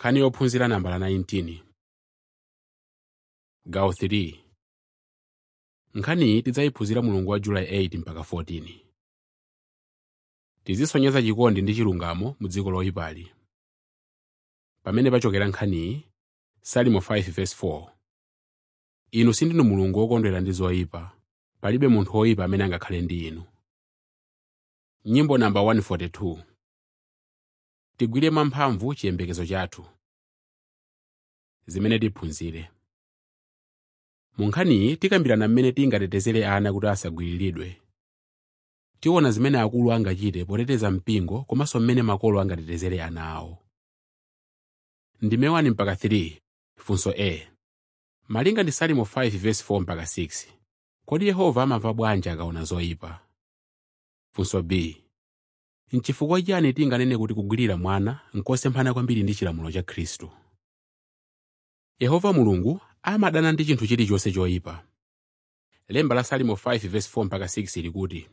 nkhani yophunzira nambala 19 gawo 3 nkhaniyi tidzayiphunzira mulungu wa julayi 8 mpaka 14 tizisonyeza chikondi ndi chilungamo mu dziko loyipali pamene pachokera nkhaniyi salimo 5:4 inu sindinu mulungu wokondwera ndi zoyipa palibe munthu woyipa amene angakhale ndi inu nyimbo namba 142 tigwire mwamphamvu chiyembekezo chathu zimene tiphunzire mu nkhaniyi tikambirana mmene tingatetezere ana kuti asagwiriridwe tiona zimene akulu angachite poteteza mpingo komanso mmene makolo angatetezere ana awo ndime 1 mpaka 3 funso a malinga ndi salimo 5:4 mpaka 6 kodi yehova amamva bwanji akaona zoyipa funso b nchifukwa chiyani tinganene kuti kugwirira mwana nkosemphana kwambiri ndi chilamulo cha khristu yehova mulungu amadana ndi chinthu chilichonse choyipa lemba la salimo 5:4 mpaka 6 likuti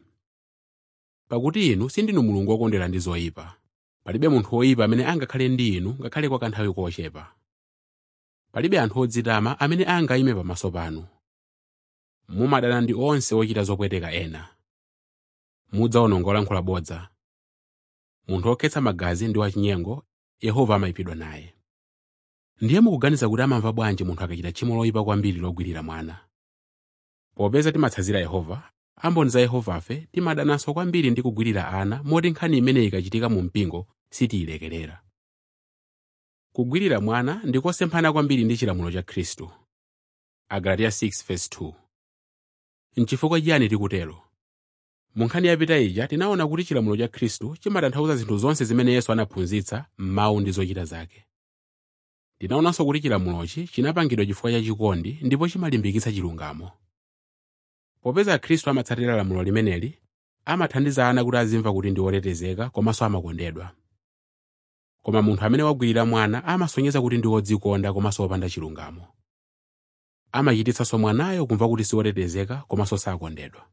pakuti inu sindinu mulungu wokondwera ndi zoyipa palibe munthu woyipa amene angakhale ndi inu ngakhale kwa kanthawi kochepa palibe anthu odzitama amene angayime pamaso panu mumadana ndi onse ochita zopweteka ena mudzawononga olankhula bodza munthu wokhetsa magazi ndi wachinyengo yehova amayipidwa naye ndiye mukuganiza kuti amamva bwanji munthu akachita tchimo loyipa kwambiri logwirira mwana popeza timatsanzira yehova amboni za yehovafe timadananso kwambiri ndi kugwirira ana moti nkhani imeneyi ikachitika mu mpingo sitiyilekerera kugwirira mwana ndikosemphana kwambiri ndi chilamulo cha khristu agalatiya 6:2 nchifukwa chiyani tikutero mu nkhani yapita ija tinaona kuti chilamulo cha khristu chimatanthauza zinthu zonse zimene yesu anaphunzitsa m'mawu ndi zochita zake tinaonanso kuti chilamulochi chinapangidwa chifukwa cha chikondi ndipo chimalimbikitsa chilungamo popeza khristu amatsatira lamulo limeneli amathandiza ana kuti azimva kuti ndi otetezeka komanso amakondedwa koma munthu amene wagwirira mwana amasonyeza kuti ndi wodzikonda komanso wopanda chilungamo amachititsanso mwanayo kumva kuti si wotetezeka komanso sakondedwa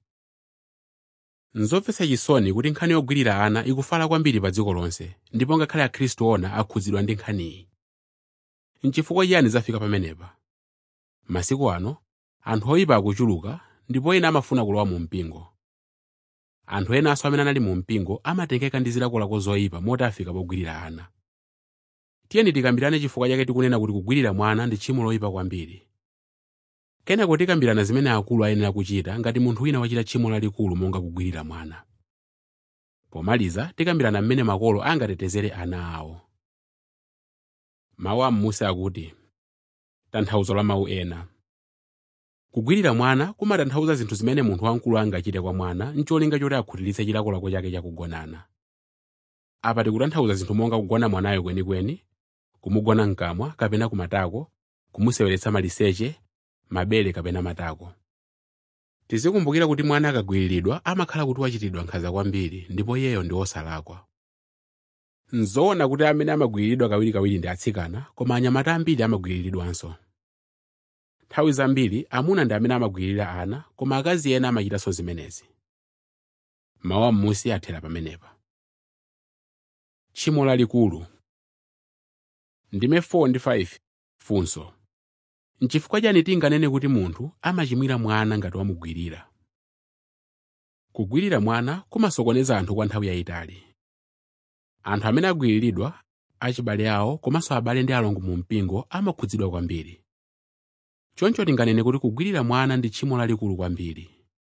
nzomvetsa chisoni kuti nkhani yogwirira ana ikufala kwambiri pa dziko lonse ndipo ngakhale akhristu ona akhudzidwa ndi nkhaniyi nchifukwa chiyani zafika pamenepa masiku ano anthu oyipa akuchuluka ndipo ena amafuna kulowa mu mpingo anthu enanso amene anali mu mpingo amatengeka ndi zilakolako zoyipa moti afika pogwirira ana tiyeni tikambirane chifukwa chake tikunena kuti kugwirira mwana ndi tchimo loyipa kwambiri kenako tikambirana zimene akulu ayenera kuchita ngati munthu wina wachita tchimo lalikulu monga kugwirira mwana pomaliza tikambirana mmene makolo angatetezere ana awo mawu a m'munsi akuti tanthauzo la mawu ena kugwirira mwana kumatanthauza zinthu zimene munthu wamkulu angachite kwa mwana ncholinga choti akhutiritse chilakolako chake chakugonana apa tikutanthauza zinthu monga kugona mwanayo kwenikweni kumugona mkamwa kapena kumatako kumuseweretsa maliseche mabere kapena matako tizikumbukira kuti mwana akagwiriridwa amakhala kuti wachitidwa nkhanza kwambiri ndipo iyeyo ndi wosalakwa nzoona kuti amene amagwiriridwa kawirikawiri ndi atsikana koma anyamata ambiri amagwiriridwanso nthawi zambiri amuna ndi amene amagwiririra ana koma akazi ena amachitanso zimenezi mawu am'munsi athera pamenepa tchimo lalikulu ndime 4 ndi 5 funso nchifukwa chani tinganene kuti munthu amachimwira mwana ngati wamugwirira kugwirira mwana kumasokoneza anthu kwa nthawi yayitali anthu amene agwiriridwa achibale awo komanso abale ndi alongo mu mpingo amakhudzidwa kwambiri choncho tinganene kuti kugwirira mwana ndi tchimo lalikulu kwambiri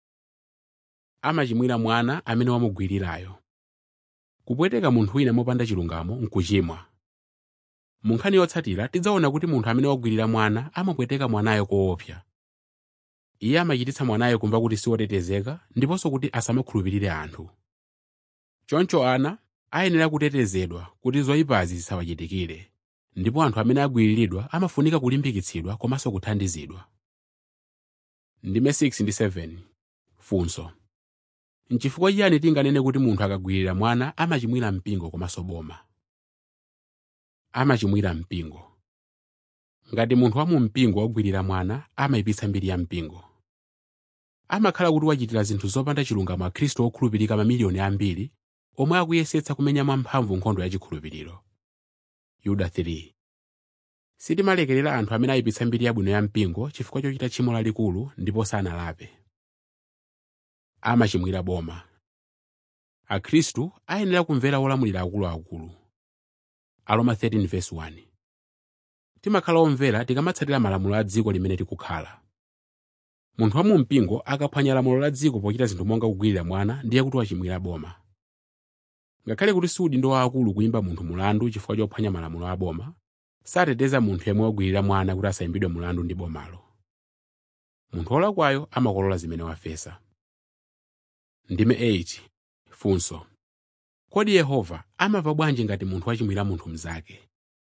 amachimwira mwana amene wamugwirirayo kupweteka munthu wina mopanda chilungamo nkuchimwa mu nkhani yotsatira tidzaona kuti munthu amene wagwirira mwana amapweteka mwanayo koopsa iye amachititsa mwanayo kumva kuti siwotetezeka ndiponso kuti asamakhulupirire anthu choncho ana ayenera kutetezedwa kuti zoyipazi zisawachitikire ndipo anthu amene agwiriridwa amafunika kulimbikitsidwa komanso kuthandizidwa ndime 6 ndi 7 funso nchifukwa chiyani tinganene kuti munthu akagwirira mwana amachimwira mpingo komanso boma amachimwira mpingo ngati munthu wa mu mpingo wagwirira mwana amayipitsa mbiri ya mpingo amakhala kuti wachitira zinthu zopanda chilungamo akhristu okhulupirika mamiliyoni ambiri omwe akuyesetsa kumenya mwamphamvu nkhondo yachikhulupiriro yuda 3 sitimalekerera anthu amene ayipitsa mbiri yabwino ya mpingo chifukwa chochita tchimo lalikulu ndipo sanalape amachimwira boma akhristu ayenera kumvera olamulira akuluakulu aroma 13:1 timakhala omvera tikamatsatira malamulo a dziko limene tikukhala munthu wa mumpingo akaphwanya lamulo la dziko pochita zinthu monga kugwirira mwana ndiye kuti wachimwira boma ngakhale kuti si udindo waakulu kuyimba munthu mulandu chifukwa chophwanya malamulo a boma sateteza munthu yemwe wagwirira mwana kuti asayimbidwe mulandu ndi bomalo munthu wolakwayo amakolola zimene wafesa ndime 8 funso kodi yehova amva bwanji ngati munthu wachimwira munthu mnzake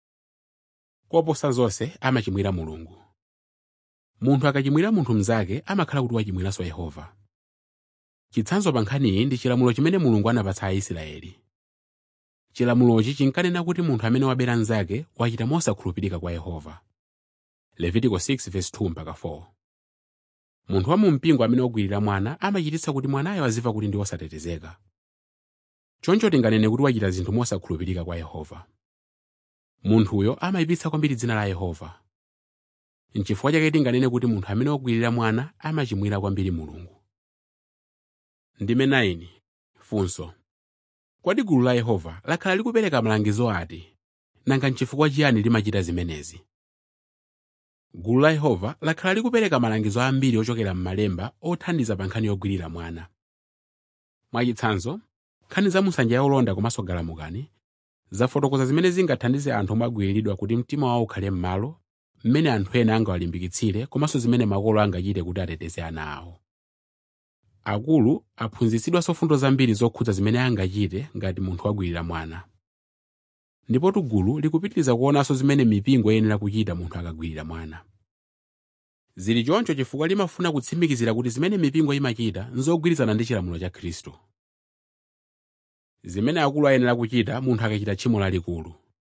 koposa zonse amachimwira mulungu munthu akachimwira munthu mnzake amakhala kuti wachimwiranso yehova chitsanzo pa nkhaniyi ndi chilamulo chimene mulungu anapatsa aisraeli chilamulochi chinkanena kuti munthu amene wabera mnzake wachita mosakhulupirika kwa yehova levitiko 6:2-4 munthu wa mumpingo amene wagwirira mwana amachititsa kuti mwanayo aziva kuti ndi wosatetezeka choncho tinganene kuti wachita zinthu mosakhulupirika kwa yehova munthuyo amayipitsa kwambiri dzina la yehova nchifukwa chake tinganene kuti munthu amene wagwirira mwana amachimwira kwambiri mulungu ndime 9 funso kodi gulu la yehova lakhala likupereka malangizo ati nanga nchifukwa chiyani limachita zimenezi gulu la yehova lakhala likupereka malangizo ambiri ochokera m'malemba othandiza pa nkhani yogwirira mwana mwachitsanzo nkhani za musanja yaolonda komanso galamukani zafotokoza zimene zingathandize anthu omwe agwiriridwa kuti mtima wawo ukhale m'malo mmene anthu ena angawalimbikitsire komanso zimene makolo angachite kuti ateteze ana awo akulu aphunzitsidwanso fundo zambiri zokhudza zimene angachite ngati munthu wagwirira mwana ndipo gulu likupitiriza kuonanso zimene mipingo iyenera kuchita munthu akagwirira mwana zili choncho chifukwa limafuna kutsimikizira kuti zimene mipingo imachita nzogwirizana ndi chilamulo cha khristu zimene akulu ayenera kuchita munthu akachita tchimo lalikulu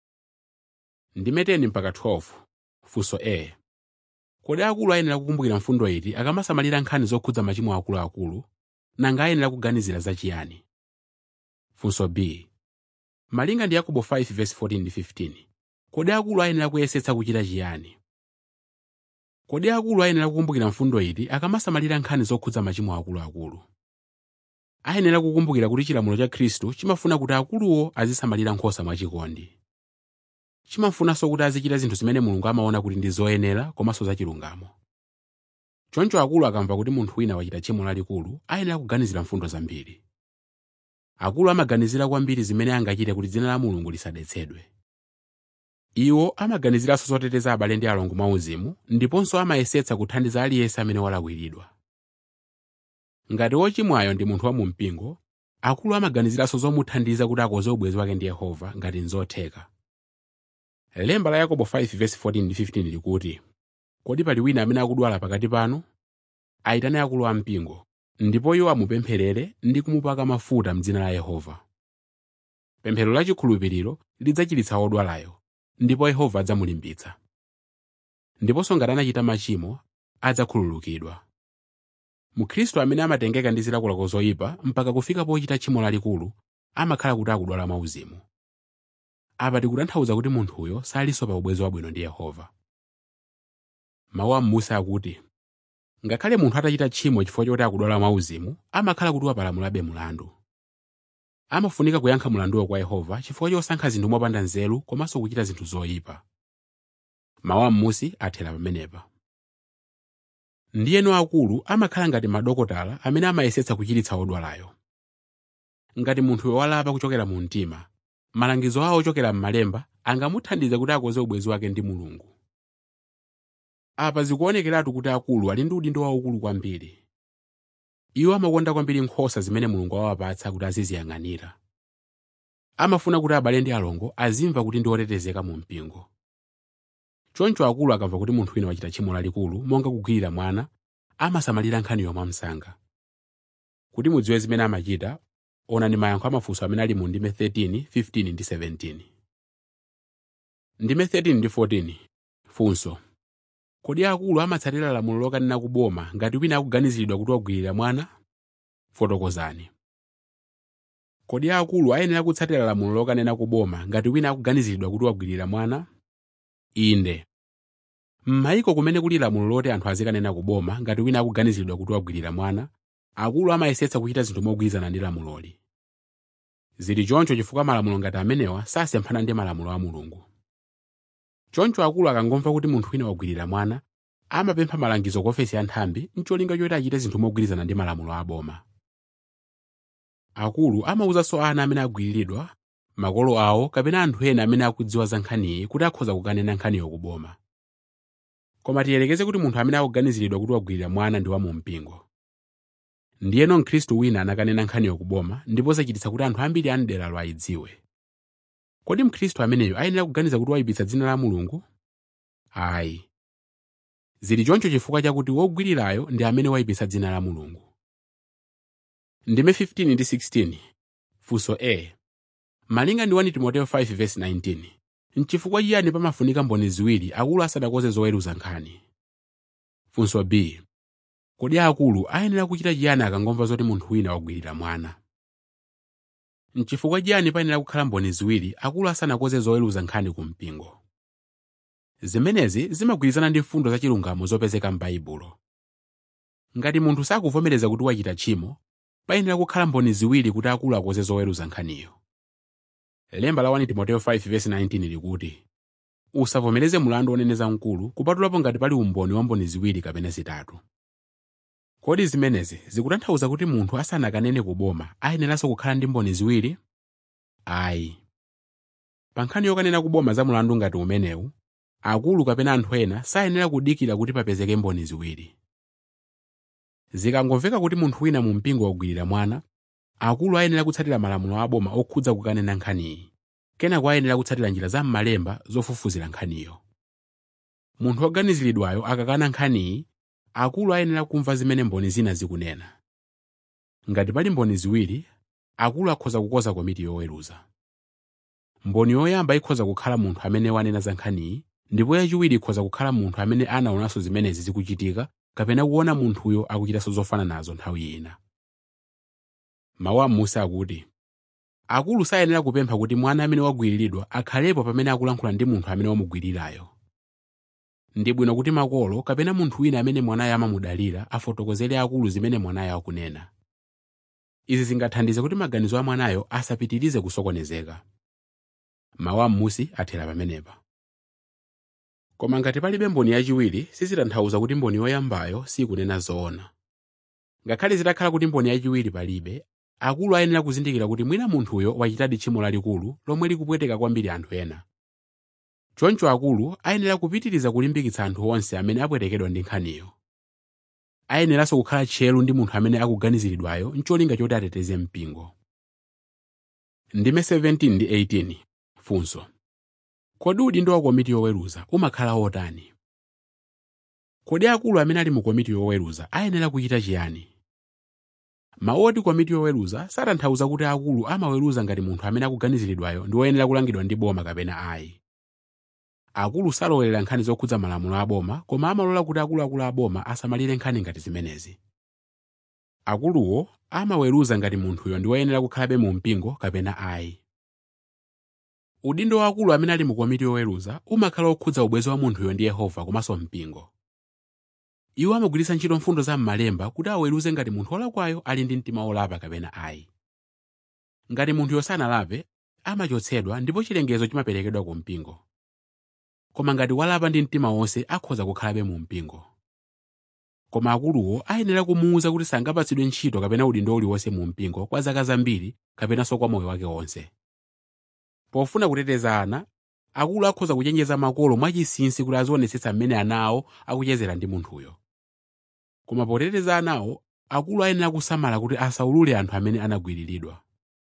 ndime 10 mpaka 12 funso a kodi akulu ayenera kukumbukira mfundo iti akamasamalira nkhani zokhudza machimo akuluakulu nanga ayenera kuganizira zachiyani funso b malinga ndi yakobo 5:14-15 kodi akulu ayenera kuyesetsa kuchita chiyani kodi akulu ayenera kukumbukira mfundo iti akamasamalira nkhani zokhudza machimo akuluakulu ayenera kukumbukira kuti chilamulo cha khristu chimafuna kuti akuluwo azisamalira nkhosa mwachikondi chimafunanso kuti azichita zinthu zimene mulungu amaona kuti ndi zoyenera komanso zachilungamo choncho akulu akamva kuti munthu wina wachita tchimo lalikulu ayenera kuganizira mfundo zambiri akulu amaganizira kwambiri zimene angachite kuti dzina la mulungu lisadetsedwe iwo amaganiziranso zoteteza abale ndi alongo mwauzimu ndiponso amayesetsa kuthandiza aliyense amene walakwiridwa ngati wochimwayo ndi munthu wa mumpingo akulu amaganiziranso zomuthandiza kuti akoze ubwenzi wake ndi yehova ngati nzotheka lemba la yakobo 5:14-15 likuti kodi pali wina amene akudwala pakati panu ayitane akulu ampingo ndipo iwo amupempherere ndi kumupaka mafuta m'dzina la yehova pemphero lachikhulupiriro lidzachiritsa wodwalayo ndipo yehova adzamulimbitsa ndiponso ngati anachita machimo adzakhululukidwa mukhristu amene amatengeka ndi zilakolako zoyipa mpaka kufika pochita tchimo lalikulu amakhala kuti akudwala mwauzimu apa tikutanthauza kuti munthuyo salinso pa ubwenzi wabwino ndi yehova mawu a m'musa akuti ngakhale munthu atachita tchimo chifukwa choti akudwala mwauzimu amakhala kuti wapalamulabe mulandu amafunika kuyankha mulanduwo kwa yehova chifukwa chosankha zinthu mopanda nzeru komanso kuchita zinthu zoyipa mawu a m'musi athera pamenepa ndiyeno akulu amakhala ngati madokotala amene amayesetsa kuchiritsa wodwalayo ngati munthuyo walapa kuchokera mu mtima malangizo awo ochokera m'malemba angamuthandize kuti akoze ubwenzi wake ndi mulungu apa zikuonekeratu kuti akulu ali ndi udindo waukulu kwambiri iwo amakonda kwambiri nkhosa zimene mulungu awapatsa kuti aziziyang'anira amafuna kuti abale ndi alongo azimva kuti ndi otetezeka mu mpingo choncho akulu akamva kuti munthu wina wachita tchimo lalikulu monga kugwirira mwana amasamalira nkhaniyo mwamsanga kuti mudziwe zimene amachita onani mayankho amafunso amene ali mu ndime 13 15 ndi 17 ndime 13 ndi 14 funso kodi akulu amatsatira lamulo lokanena kuboma ngati wina akuganiziridwa kuti wagwirira mwana fotokozani kodi akulu ayenera kutsatira lamulo lokanena kuboma ngati wina akuganiziridwa kuti wagwirira mwana inde m'mayiko kumene kuli lamulo loti anthu azikanena kuboma ngati wina akuganiziridwa kuti wagwirira mwana akulu amayesetsa kuchita zinthu mogwirizana ndi lamuloli zili choncho chifukwa malamulo ngati amenewa sasemphana ndi malamulo a mulungu choncho akulu akangomva kuti munthu wina wagwirira mwana amapempha malangizo ku ofesi ya nthambi mcholinga choti achite zinthu mogwirizana ndi malamulo a boma akulu amawuzanso ana amene agwiriridwa makolo awo kapena anthu ena amene akudziwa za nkhaniyi kuti akhoza kukanena nkhaniyo ku boma koma tiyelekeze kuti munthu amene akuganiziridwa kuti wagwirira mwana ndi wa mu mpingo ndiyeno mkhristu wina anakanena nkhaniyo ku boma ndipo zachititsa kuti anthu ambiri a mderalo ayidziwe kodi mkhristu ameneyo ayenera kuganiza kuti wayipitsa dzina la mulungu ayi zili choncho chifukwa chakuti wogwirirayo ndi amene wayipitsa dzina la mulungu ndime 15 ndi 16 funso a malinga ndi 1 timoteyo 5:19 nchifukwa chiyani pamafunika mboni ziwiri akulu asanakonze zoweruza nkhani funso b kodi akulu ayenera kuchita chiyani akangomva zoti munthu wina wagwirira mwana nchifukwa chiyani payenera kukhala mboni ziwiri akulu asanakonze zoweruza nkhani ku mpingo zimenezi zimagwirizana ndi mfundo za chilungamo zopezeka m'baibulo ngati munthu sakuvomereza kuti wachita tchimo payenera kukhala mboni ziwiri kuti akulu akonze zoweruza nkhaniyo lemba la 1 timoteyo 5:19 likuti usavomereze mulandu woneneza mkulu kupatulapo ngati pali umboni wa mboni ziwiri kapena zitatu kodi zimenezi zikutanthauza kuti munthu asanakanene kuboma ayeneranso kukhala ndi mboni ziwiri ayi pa nkhani yokanena kuboma za mulandu ngati umenewu akulu kapena anthu ena sayenera kudikira kuti papezeke mboni ziwiri zikangomveka kuti munthu wina mu mpingo wagwirira mwana akulu ayenera kutsatira malamulo a boma okhudza kukanena nkhaniyi kenako ayenera kutsatira njira za m'malemba zofufuzira nkhaniyo munthu woganiziridwayo akakana nkhaniyi akulu ayenera kumva zimene mboni zina zikunena ngati pali mboni ziwiri akulu akhoza kukoza komiti yoweruza mboni yoyamba ikhoza kukhala munthu amene wanena za nkhaniyi ndipo yachiwiri ikhoza kukhala munthu amene anaonanso zimenezi zikuchitika kapena kuona munthuyo akuchitanso zofanana nazo nthawi ina mawu a m'munsi akuti akulu sayenera kupempha kuti mwana amene wagwiriridwa akhalepo pamene akulankhula ndi munthu amene wamugwirirayo ndi bwino kuti makolo kapena munthu wina amene mwanayo amamudalira afotokozere akulu zimene mwanayo akunena izi zingathandize kuti maganizo a mwanayo asapitirize kusokonezeka mawu a m'munsi athera pamenepa koma ngati palibe mboni yachiwiri sizitanthauza kuti mboni yoyambayo sikunena zoona ngakhale zitakhala kuti mboni yachiwiri palibe akulu ayenera kuzindikira kuti mwina munthuyo wachitadi tchimo lalikulu lomwe likupweteka kwambiri anthu ena choncho akulu ayenera kupitiriza kulimbikitsa anthu onse amene apwetekedwa ndi nkhaniyo ayeneranso kukhala tcheru ndi munthu amene akuganiziridwayo ncholinga choti ateteze mpingo ndime 17 ndi 18 funso kodi udindo wa komiti yoweruza umakhala otani kodi akulu amene ali mu komiti yoweruza ayenera kuchita chiyani mawu oti komiti yoweruza satanthauza kuti akulu amaweruza ngati munthu amene akuganiziridwayo ndi woyenera kulangidwa ndi boma kapena ayi akulu salowelera nkhani zokhudza malamulo a boma koma amalola kuti akuluakulu a boma asamalire nkhani ngati zimenezi akuluwo amaweruza ngati munthuyo ndi woyenera kukhalabe mu mpingo kapena ayi udindo wa akulu amene ali mu komiti yoweruza umakhala okhudza ubwenzi wa munthuyo ndi yehova komanso mpingo iwo amagwiritsa ntchito mfundo za m'malemba kuti aweruze ngati munthu wolakwayo ali ndi mtima wolapa kapena ayi ngati munthuyo sanalape amachotsedwa ndipo chilengezo chimaperekedwa ku mpingo koma ngati walapa ndi mtima wonse akhoza kukhalabe mu mpingo koma akuluwo ayenera kumuwuza kuti sangapatsidwe ntchito kapena udindo uliwonse mu mpingo kwa zaka zambiri kapenanso kwa moyo wake wonse pofuna kuteteza ana akulu akhoza kuchenjeza makolo mwachinsinsi kuti azionetsetsa mmene ana awo akuchezera ndi munthuyo koma poteteza anawo akulu ayenera kusamala kuti asaulule anthu amene anagwiriridwa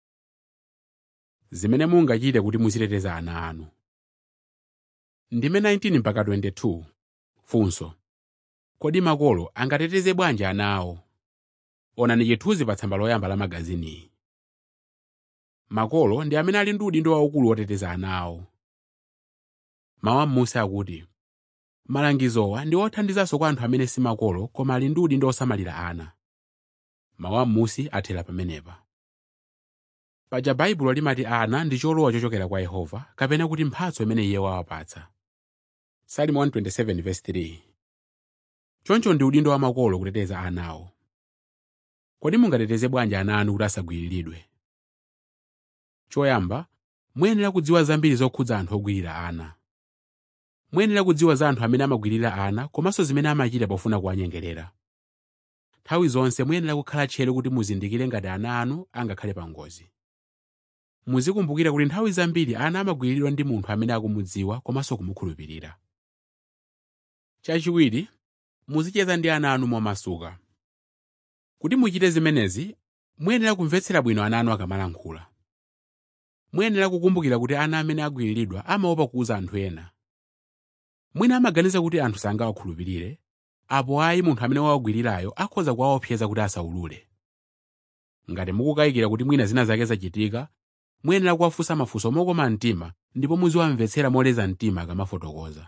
zimene mungachite kuti muziteteza ana anu ndime 19 mpaka 22 funso kodi makolo angateteze bwanji ana awo onani chithunzi pa tsamba loyamba la magaziniyi makolo ndi amene ali ndi udindo waukulu woteteza ana awo mawu a m'munsi akuti malangizowa ndi othandizanso kwa anthu amene si makolo koma ali ndi udindo osamalira ana mawu a m'munsi athera pamenepa paja baibulo limati ana ndi cholowa chochokera kwa yehova kapena kuti mphatso imene iye wawapatsa Salimo 127:3 choncho ndi udindo wa makolo kuteteza ana awo kodi mungateteze bwanji ana anu kuti asagwiriridwe choyamba muyenera kudziwa zambiri zokhudza anthu ogwirira ana muyenera kudziwa za anthu amene amagwirira ana komanso zimene amachita pofuna kuwanyengerera nthawi zonse muyenera kukhala tcheru kuti muzindikire ngati ana anu angakhale pa ngozi muzikumbukira kuti nthawi zambiri ana amagwiriridwa ndi munthu amene akumudziwa komanso kumukhulupirira chachiwiri muzicheza ndi ana anu momasuka kuti muchite zimenezi muyenera kumvetsera bwino ana anu akamalankhula muyenera kukumbukira kuti ana amene agwiriridwa amaopa kuuza anthu ena mwina amaganiza kuti anthu sangawakhulupirire apo ayi munthu amene wawagwirirayo akhoza kuwaopseza kuti asaulule ngati mukukayikira kuti mwina zina zake zachitika muyenera kuwafunsa mafunso mokoma mtima ndipo muziwamvetsera moleza mtima akamafotokoza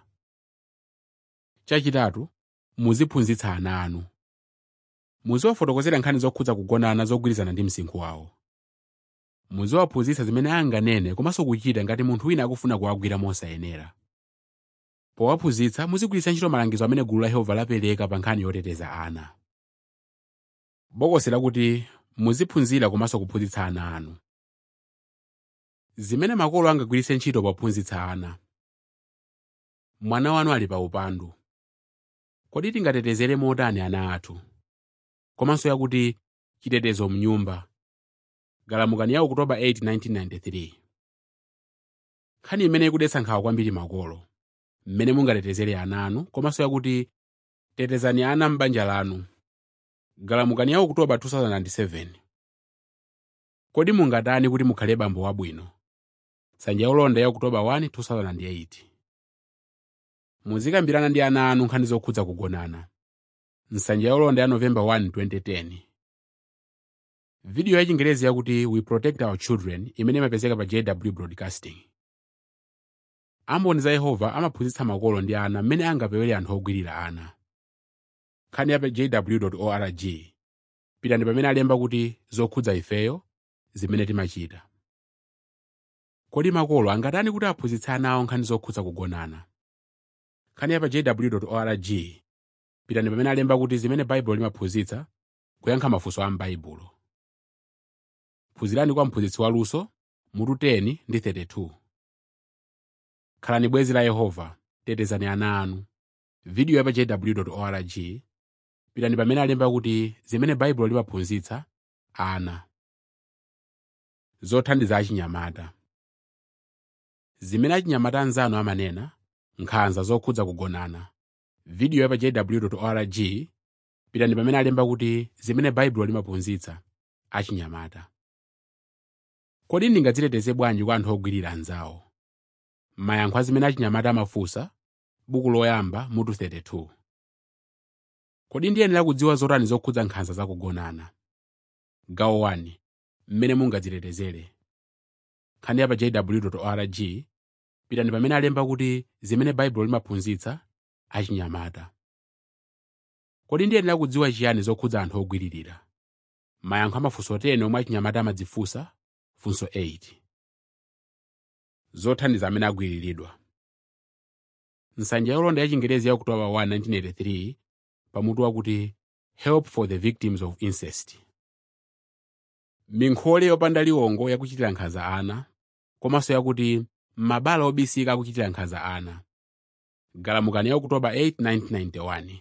chachitatu muziphunzitsa ana anu muziwafotokozera nkhani zokhudza kugonana zogwirizana ndi msinkhu wawo muziwaphunzitsa zimene anganene komanso kuchita ngati munthu wina akufuna kuwagwira mosayenera powaphunzitsa muzigwiritsa ntchito malangizo amene gulu la yehova lapereka pa nkhani yoteteza ana bokosi lakuti muziphunzira komanso kuphunzitsa ana anu zimene makolo angagwiritse ntchito pophunzitsa ana mwana wanu ali pa upandu kodi tingatetezere motani ana athu komanso yakuti chitetezo mnyumba galamukani ya okutoba 8 1993 nkhani imene ikudetsa nkhawa kwambiri makolo mmene mungatetezere ana anu komanso yakuti tetezani ana m'banja lanu galamukani ya okutoba 2007 kodi mungatani kuti mukhale bambo wabwino nsanja yaulonda ya okutoba 1 2008 muzikambirana ndi ana anu nkhani zokhudza kugonana nsanja yaulonda ya novemba 1 2010 vidiyo ya chingerezi yakuti we protect our children imene imapezeka pa jw broadcasting amboni za yehova amaphunzitsa makolo ndi ana mmene angapewere anthu ogwirira ana nkhani ya pa jw org pitani pamene alemba kuti zokhudza ifeyo zimene timachita kodi makolo angatani kuti aphunzitse ana awo nkhani zokhudza kugonana nkhani ya pa jw org pitani pamene alemba kuti zimene baibulo limaphunzitsa kuyankha mafunso a m'baibulo phunzirani kwa mphunzitsi waluso mutu 10 ndi 32 khalani bwenzi la yehova tetezani ana anu vidiyo ya pa jw org pitani pamene alemba kuti zimene baibulo limaphunzitsa ana zothandiza achinyamata zimene achinyamata anzanu amanena nkhanza zokhudza kugonana vidiyo ya pa jw org pitani pamene alemba kuti zimene baibulo limaphunzitsa achinyamata kodi ndingadziteteze bwanji kwa anthu ogwirira anzawo mayankho azimene achinyamata amafunsa buku loyamba mutu 32 kodi ndiyenera kudziwa zotani zokhudza nkhanza zakugonana gawo 1 mmene mungadzitetezere nkhani ya pa jw org pitani pamene alemba kuti zimene baibulo limaphunzitsa achinyamata kodi ndiyenera kudziwa chiyani zokhudza anthu ogwiririra mayankho amafunso 10 omwe achinyamata amadzifunsa funso 8 zothandiza amene agwiriridwa nsanja yaulonda ya chingerezi ya okutoba 1 1983 pamutu wakuti help for the victims of incest minkhole yopanda liwongo yakuchitira nkhanza ana komanso yakuti mabala obisika akuchitira nkhanza ana galamukani ya okutoba 8 1991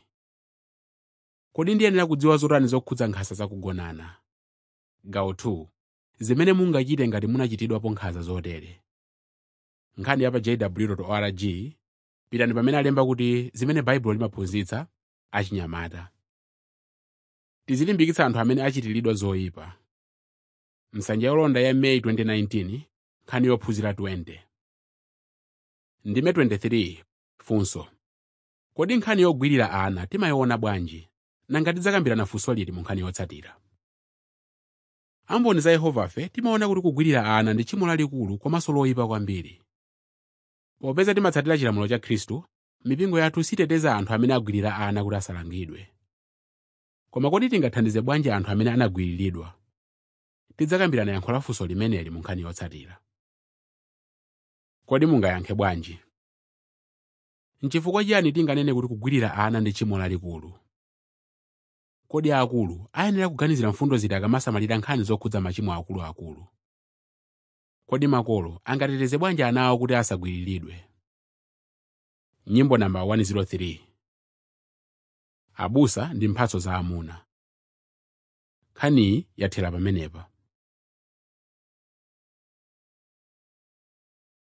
kodi ndiyenera kudziwa zotani zokhudza nkhanza zakugonana gawo 2 zimene mungachite ngati munachitidwapo nkhanza zotere nkhani ya pa jw org pitani pamene alemba kuti zimene baibulo limaphunzitsa achinyamata tizilimbikitsa anthu amene achitiridwa zoyipa nsanja yolonda ya meyi 2019 nkhani yophunzira 20 ndime 23 funso kodi nkhani yogwirira ana timayiona bwanji nanga tidzakambirana funso liti mu nkhani yotsatira amboni za yehovafe timaona kuti kugwirira ana ndi tchimo lalikulu komanso loyipa kwambiri popeza timatsatira chilamulo cha khristu mipingo yathu siteteza anthu amene agwirira ana kuti asalangidwe koma kodi tingathandize bwanji anthu amene anagwiriridwa tidzakambirana yankho la funso limeneli mu nkhani yotsatira kodi mungayankhe bwanji nchifukwa chiyani tinganene kuti kugwirira ana ndi tchimo lalikulu kodi akulu ayenera kuganizira mfundo ziti akamasamalira nkhani zokhudza machimo akuluakulu kodi makolo angateteze bwanji ana awo kuti asagwiriridwe nyimbo namba 103 abusa ndi mphatso za amuna nkhaniyi yathera pamenepa